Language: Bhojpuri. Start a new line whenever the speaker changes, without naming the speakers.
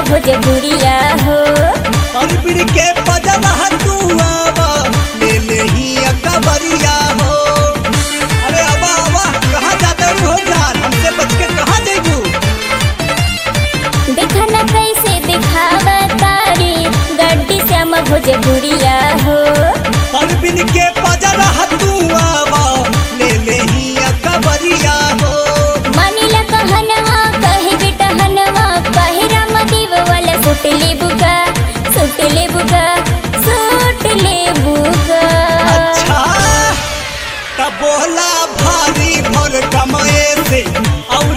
भोजपुरिया हो
परबिर के पजरा तू आवा ले ले ही अकबरिया हो अरे आवा आवा कहाँ जाते हो जान हमसे बच के कहाँ जाइबू
देखा न कैसे दिखावा तारी गड्डी श्याम भोजपुरिया हो
परबिन के पजरा तू आवा ले ले ही अकबरिया हो
मानिला कहनवा कहे बेटा हनवा कहे राम देव वाला सुट ले बुका सुट ले बुका सुट ले बुका
अच्छा तब बोला भारी भर कमाए से और